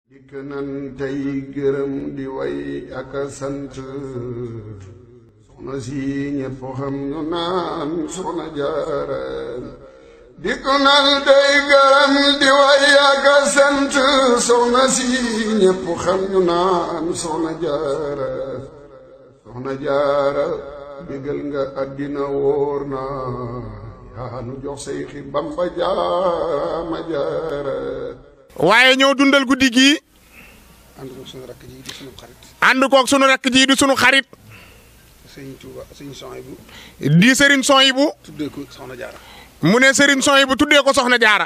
dikk nan tey gërëm di way ak a sant soxna si ñépp xam ñu naan soxna jaara dikk nan tey gërëm di way ak a sant soxna si ñépp xam ñu naan soxna jaara soxna jaara bégal nga àddina wóor na yaa nu jox say xi bamba jaama jaara waaye ñëw dundal guddi gii ànd koog sunu rakk ji di sunu xarit ànd koog sunu rakk ji di sunu xarit sëñ Tuuba sëñ Soy bu di Serigne Soyibu tuddee ko soxna jaara mu ne Serigne Soyibu tuddee ko soxna jaara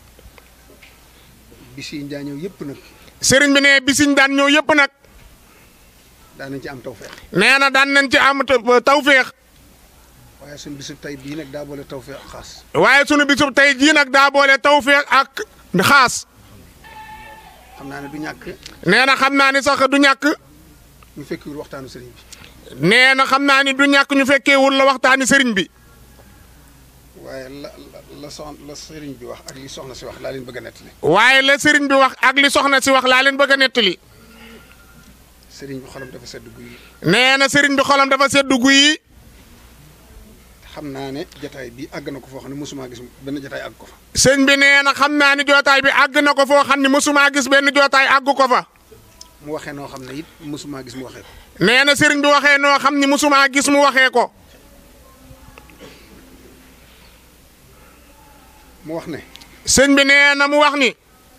bis yi daa ñëw yëpp nag Serigne bi ne bisiñ daan ñëw yëpp nag daan nañ ci am tawfeex nee na daan nañ ci am ta- tawféex waaye suñu bisub tey bii nag daa boole tawfeex ak xaas waaye sunu bisub tey jii nag daa boole tawféex ak xaas xam naa ne du ñàkk nee na xam naa ni sax du ñàkk ñu fekkiwul waxtaanu sëriñ bi nee na xam naa ni du ñàkk ñu fekkeewul la waxtaani Serigne bi waaye la la la sox la sëriñ bi wax ak li soxna si wax laa leen bëgg a nettali waaye la Serigne bi wax ak li soxna si wax laa leen bëgg a nettali sëriñ bi xolam dafa sedd guy nee na Serigne bi xolam dafa seddu guyi xam naa ne jataay bi àgg na ko foo xam ne mosuma gis benn jataay àgg ko fa sëñ bi nee na xam naa ni jootaay bi àgg na ko foo xam ni mësumaa gis benn jootaay àgg ko fa mu waxee noo xam ne it mosuma gis mu waxee ko nee na sëriñ bi waxee noo xam ni mësumaa gis mu waxee ko mu wax ne sëñ bi nee na mu wax ni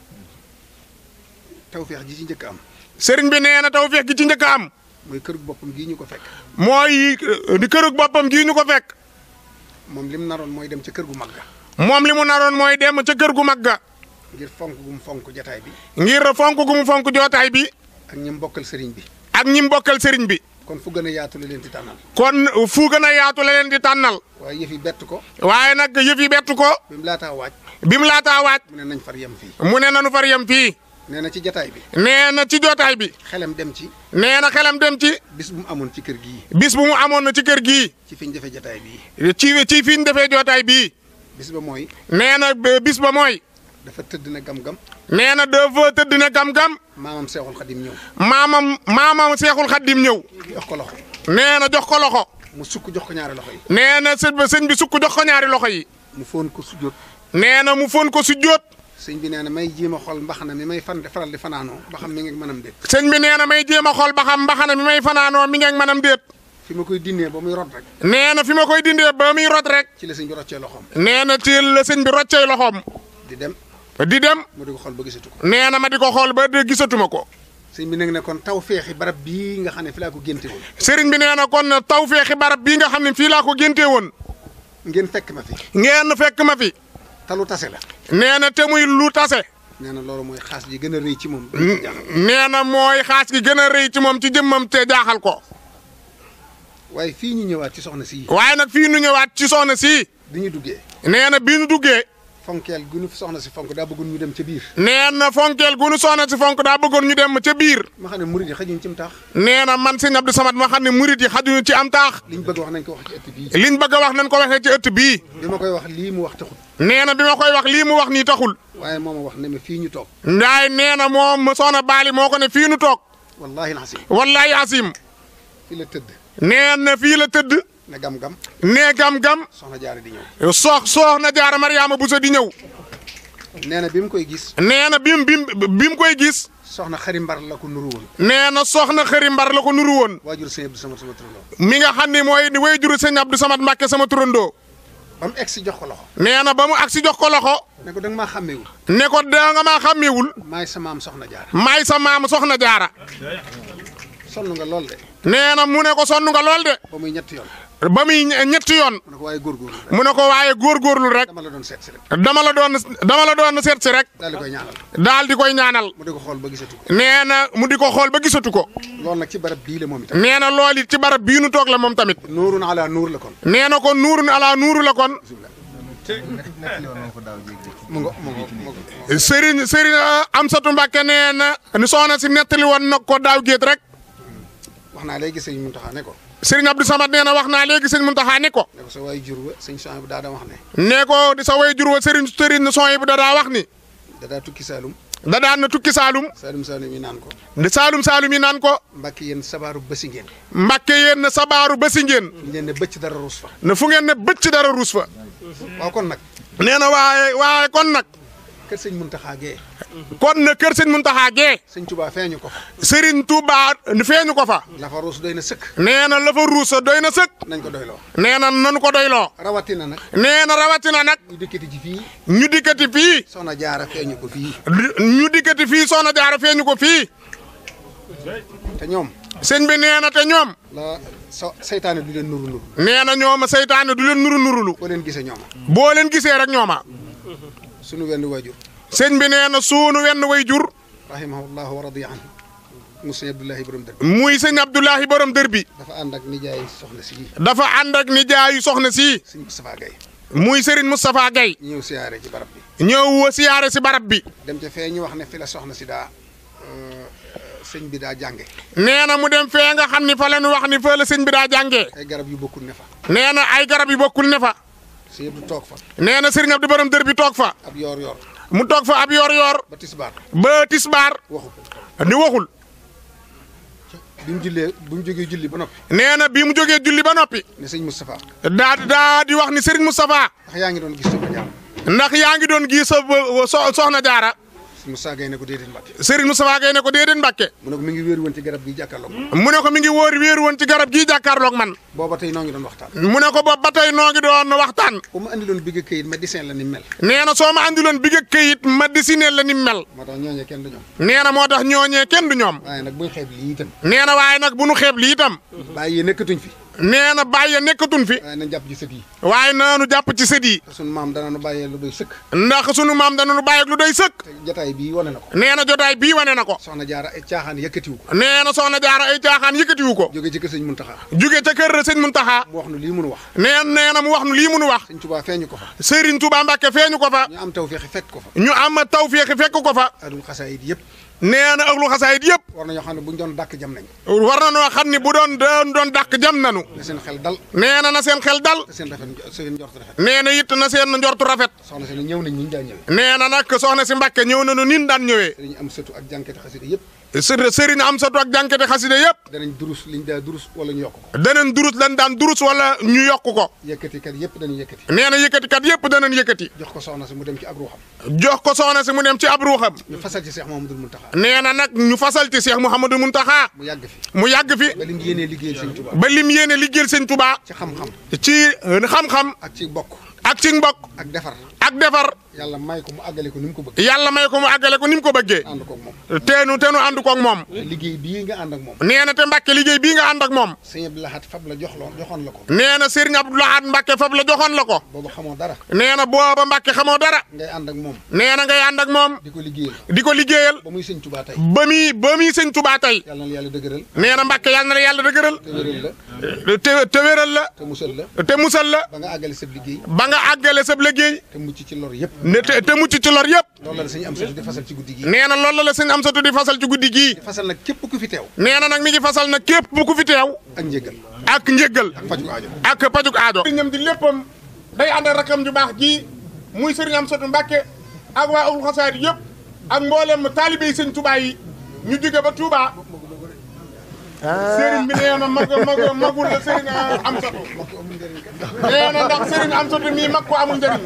tawfeex ji ci njëkk am sëriñ bi nee na tawfeex gi ci njëkk a am mooy kër boppam gii ñu ko fekk mooy di kërug boppam gii ñu ko fekk moom lim naroon mooy dem ca kër gu mag ga moom li mu naroon mooy dem ca kër gu mag ga ngir fonk gu mu fonk jataay bi ngir fonk gu mu fonk jootaay bi ak ñi mu bokkal sëriñ bi ak ñi mu bokkal sëriñ bi kon fu gën a yaatu la leen di tànnal kon fu gën a yaatu la leen di tànnal waaye yëf yi bett ko waaye nag yëf yi bettu ko bi mu laataa waaj bi mu laataa waaj mu ne nañ far yem fii mu ne nanu far yem fii nee na ci jataay bi nee na ci jootaay bi xelam dem ci nee na xelam dem ci bis bu mu amoon ci kër gii bis bu mu amoon na ci kër gii ci fi ñu defee jataay bii ci ci fi ñu defee jootaay bii bis ba mooy nee na ba- bis ba mooy dafa tëdd na gam-gam nee na dafa tëdd na gam-gam maamam seexul xadim ñëw maamam maamam seexul xaddim ñëw jox ko loxo nee na jox ko loxo mu sukk jox ko ñaari loxo yi nee na sëñ ba sëñ bi sukk jox ko ñaari loxo yi mu foon ko sujjóot nee na mu fon ko su jóot sëñ bi nee na may jéem a xool mbaxana mi may fan faral di fanaanoo ba xam mi ngi mënam déet sëñ bi nee na may jéem a xool ba xam mbaxana mi may fanaanoo mi ngeeg manam déet fi ma koy dinnee ba muy rot rek nee na fi ma koy dindee ba muy rot rek ci la sëñ bi roccee loxoom nee na ci la sëñ bi roccee loxoom di dem di dem mu di ko xool ba gisatu ko nee na ma di ko xool ba de gisatuma ko sëñ bi nag ne kon taw feexi barab bii nga xam ne fi laa ko génte woon sëriñ bi nee na kon taw feexi barab bii nga xam ne fii laa ko géntee woon ngeen fekk ma fi ngeen fekk ma fi talu tase la nee na te muy lu tase nee na loolu mooy xaas ji gën a rëy ci moom ba ñu ko jaaxal nee na mooy xaas gi gën a rëy ci moom ci jëmmam te jaaxal ko waaye fii ñu ñëwaat ci soxna si waaye nag fii nu ñëwaat ci soxna si bi ñu duggee nee na bii nu duggee fonkeel gu ñu soxna si fonk daa bëggoon ñu dem ca biir nee na fonkeel gu nu soxna si fonk daa bëggoon ñu dem ca biir ma xam ne murid yi xajuñ ci mu taax nee na man sëñ Abdou Samad ma xam ne murit yi xajuñu ci am taax liñ bëgg wax nañ ko wax ci ëtt bii liñ bëgg a wax nañ ko waxee ci ëtt bii bi ma koy wax lii mu wax taxut nee na bi ma koy wax lii mu wax nii taxul waaye moo ma wax ne ma fii ñu toog ndaay nee na moom soxna Baali moo ko ne fii nu toog wallahi alxasim wallahi asim fii la tëdd nee na fii la tëdd ne gam-gam nee gam-gam soxna jaare di ñëw soox soox na jaara Mariama Bousso di ñëw nee na bi mu koy gis nee na bim bim bi mu koy gis soxna xari mbar la ko nuru woon nee na soxna xëri mbar la ko nuru woon waajur sëñ Abdou sama sama turandoo mi nga xam ne mooy way juru sëñ Abdou Samad Mbàkke sama turandoo ba mu egg si jox ko loxo nee na ba mu agsi jox ko loxo ne ko da nga maa xàmmeewul ne ko da nga maa xàmmeewul maay sa maam soxna jaara maay sa maam soxna jaara sonn nga lool de nee na mu ne ko sonn nga lool de ba muy ñetti yoon ba muy ñe- ñetti yoon mu ne ko waaye góorgóorlu rek mu ne ko waaye góorgóorlu rek dama la doon seet si rek dama la doon dama la doon seet si rek daal di koy ñaanal daal di koy ñaanal mu di ko xool ba gisatu ko nee na mu di ko xool ba gisatu ko loolu nag ci barab bii la moom itam nee na loolu it ci barab bii nu toog la moom tamit nuurun ala nuur la kon nee na kon nuurun ala nuuru la kon mu ngo mu ngo mu ngo Serigne Serigne Amsatu Mbàkke nee na ni soxna si nettali woon na ko daaw géet rek wax naa léegi sëñ Muntaxa ne ko Serigne Abdou Samad nee na wax naa léegi sëñ Muntaxa ni ko ne ko sa waay jur wa sëñ Sohaybu bu daa daa wax ne nee ko di sa way jur wa Serigne Serigne son yi bu da daa wax ni da daa tukki Saalum da daan na tukki Saalum Saalum Saalum yi naan ko di Saalum Saalum yi naan ko Mbàkke yéen sabaaru bësi ngeen Mbàkke yéen sabaaru ba si ngeen ñu leen ne bëcc dara ruus fa ne fu ngeen ne bëcc dara ruus fa waaw kon nag nee na waaye waaye kon nag kër sëñ Muntaxa gee kon na kër sëñ Muntaxa gee sëñ Tuubaa feeñu ko fa Serigne Touba feeñu ko fa la fa ruus doy na sëkk nee na la fa ruusa doy na sëkk nañ ko doyloo nee na nanu ko doyloo rawatina nag nee na rawatina nag ñu dikkati ci fii ñu dikkati fii soxna jaara feeñu ko fii ñu dikkati fii soxna jaara feeñu ko fii te ñoom sëñ bi nee na te ñoom la so seytaane du leen nuru nuru nee na ñooma seytaane du leen nuru nurulu boo leen gisee ñooma boo leen gisee rek ñooma sunu wenn waajur sëñ bi nee na suunu wenn way jur rahimahullahu wa radiya anhu mu sëñ Abdullahi borom dër muy sëñ Abdoulahi borom dër bi dafa ànd ak nijaay soxna si dafa ànd ak nijaayu soxna si sëñ Moustapha Gaye muy Serigne Moustapha Gaye ñu ñëw siyaare ci barab bi ñëw siyaare si barab bi dem ca fee ñu wax ne fi la soxna si daa euh, sëñ bi daa jànge nee na mu dem fee nga xam ni fa la ñu wax ni fa la sëñ bi daa jàngee ay garab yu bokkul ne fa nee na ay garab yu bokkul ne fa sëñ Abdu toog fa nee na Serigne Abdou borom dër bi toog fa ab yoor yoor mu toog fa ab yor-yor ba tisbaar ba tisbaar waxu ko ni waxul bi mu jullee bi mu jógee julli ba noppi nee na bi mu jógee julli ba noppi ne sëñ Moustapha daa daa di wax ni Serigne Moustapha ndax yaa ngi doon gis soxna jaara ndax yaa ngi doon gis sa so- soxna jaara sëñ Moustapha Gaye ne ko déedéet Mbàkke Serigne Moustapha Gaye ne ko déedéet Mbàkke mu ne ko mi ngi wéeru woon ci garab gi jàkkaarloog moom mu ne ko mi ngi wóor wéeru woon ci garab gii jàkkaarloog man booba tey noo ngi doon waxtaan mu ne ko boobu ba tey noo ngi doon waxtaan bu ma andi loon bigg këyit médecin la ni mel nee na soo ma andiloon bi nga këyit ma dessiné la ni mel moo tax ñooñee kenn du ñoom nee na moo tax ñooñee kenn du ñoom waaye nag buñ xeeb lii itam nee na waaye nag bu nu xeeb lii itam bàyyi yi nekkatuñ fi nee na bàyyi nekkatun fi waaye nañ jàpp ci sët yi waaye naanu jàpp ci sët yi te sunu maam dana nu bàyyee lu doy sëkk ndax sunu maam dana nu bàyyi ak lu doy sëkk te jataay bii wane na ko nee na jotaay bii wane na ko soxna jaara ay caaxaan yëkkatiwu ko nee na soxna jaara ay caaxaan yëkkatiwu ko jóge ci kër sëñ Muntaxa jóge ca kër sëñ Muntaxa mu wax nu lii mënu wax nee nee na mu wax nu lii munu wax sëñ Tuubaa feeñu ko fa Serigne Touba Mbacke feeñu ko fa ñu am tawféexi fekk ko fa ñu am tawféexi fekk ko fa adul xasaayid yëpp nee na ëglu xasaayit yëpp war nañoo xam ne buñ doon dàkk jam nañ war na noo xam ni bu doon doon doon dàq jam nanu ne seen xel dal nee na na seen xel dal te seen rafet seen njort rafet nee na it na seen njortu rafet soxna si ne ñëw nañ ñi ñu daa ñëwee nee na nag soxna si Mbàkke ñëw nañu nin daan ñëwee dañu am sëtu ak jànkati xasida yëpp së- sëriñ am satu ak jànkete xaside yëpp danañ durus liñ daa durus wala ñu yokk ko danañ durus lan daan durus wala ñu yokk ko yëkkatikat yëpp dañuy yëkkati nee na yëkkatikat yëpp danañ yëkkati jox ko soxna si mu dem ci ab ruuxam jox ko soxna si mu dem ci ab ruuxam ñu fasal ci Seex Muhammadul Muntaxa nee na nag ñu fasal ci Cheikh Mouhamadou Mountakha mu yàgg fi mu yàgg fi ba lim yéenee liggéeyal sëñ Tuubaa ba lim yéene liggéeyal sëñ Touba ci xam-xam ci xam-xam ak ci bokk ak ci mbokk ak defar ak defar yàlla may ko mu àggale ko ni mu ko bëgg yàlla may ko mu àggale ko ni mu ko bëggee ànd koog moom teenu teenu ànd koog moom te liggéey bii nga ànd ak moom nee na te Mbàkke liggéey bii nga ànd ak moom sëñ Abdou Lahad fab la jox loon joxoon la ko nee na Serigne Abdou Lahad Mbàkke fab la joxoon la ko boobu xamoo dara nee na booba Mbàkke xamoo dara ngay ànd ak moom nee na ngay ànd ak moom di ko liggéeyal di ko liggéeyal ba muy sëñ Tuubaa tey ba muy ba muy sëñ Touba tey yàlla na la yàlla dëgëral nee na Mbàkke yàlla na la yàlla dëgëral te wéral la te te wéral la te musal la te musal la ba nga àggale sa liggéey ba nga àggale sab liggéey te mucc ci lor yëpp ne te te mucc ci lor yëpp loolu la sëñ am satu di fasal ci guddi gi nee na loolu la sëñ am satu di fasal ci guddi gii di fasal nag képp ku fi teew nee na nag mi ngi fasal nag képp bu ku fi teew ak njëgal ak njëggal faj ko aajo ak pajuk aajo sëriñam di léppam day ànd ak rakam ju baax ji muy sëriñ am satu Mbàkke ak waa ul xasaayid yëpp ak mboolem taalibe yi sëñ Touba yi ñu jóge ba Touba sëriñ bi nee na mag mag magul la sëriñ am satu nee na ndax sëriñ am satu mii mag ko amul njëriñ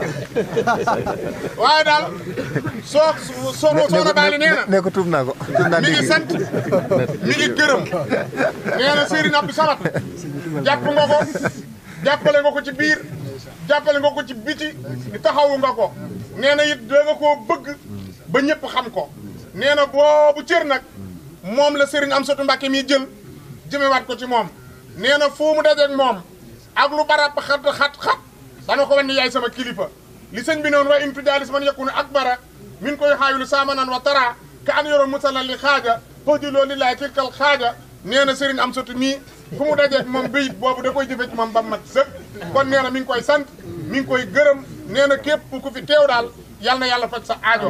waaye daal soo soo soxna Baali nee na ne ko tuub naa ko tuub naa mi ngi léegi sant mi ngi gërëm nee na Serigne Abdou Samad jàpp nga ko jàppale nga ko ci biir jàppale nga ko ci biti taxawu nga ko nee na it da nga koo bëgg ba ñëpp xam ko nee na boobu cër nag moom la Serigne Amsatou Mbacké mi jël jëmewaat ko ci moom nee na fu mu dajeeg moom ak lu barab xat xat xat dana ko wan ni yaay sama kilifa li sëñ bi noonu wa in tujaalis man yakunu akbara min koy xaawilu saamanan wa tara ka an yoro musala li xaaja fojuloo lillaay tilkal xaaja nee na Serigne Amsatou mii fu mu dajeeg moom bayit boobu da koy jëfe ci moom ba mat sëkk kon nee na mi ngi koy sant mi ngi koy gërëm nee na képp ku fi teew daal yal na yàlla faj sa aajo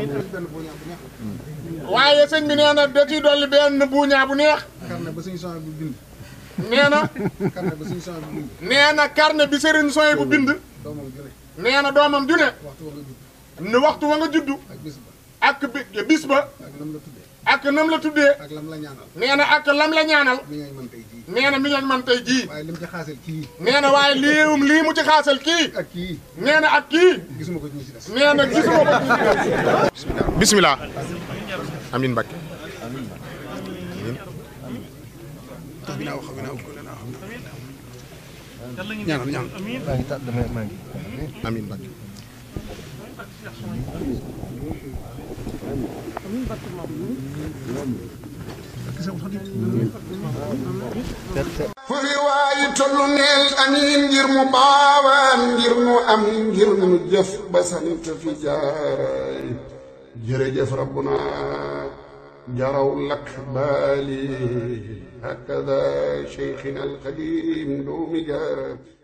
waaye sëñ bi nee na da ciy dolli benn buuñaa bu neex karne ba suñu son bu bind nee na karne ba suñu son bu bind nee na carnet bi Serigne Soye bu bind doomam jure nee na doomam ju ne waxtu wa nga judd ne waxtu wa nga juddu ak bis ba ak bi bis ba ak lam la tuddee ak nam la tuddee ak lam la ñaanal nee na ak lam la ñaanal mi ngay mën tey jii nee na mi ngeen man tey jii waaye lim ci xaasal kii nee na waaye liiwum lii mu ci xaasal kii ak kii nee na ak kii gisuma ko ci ñi ci des nee na gisuma ko ci bismillah amin Mbacke tax bi naa wax bi naa ko naa xam ñaanal ñaanal amin Mbacke fu fi waayi tollu neel amiin ngir mu baawaan ngir mu am ngir mu jëf ba sant fi jaaraay jërëjëf rabbuna jaraw lak baali hakada cheikhina alqadim doomi jaara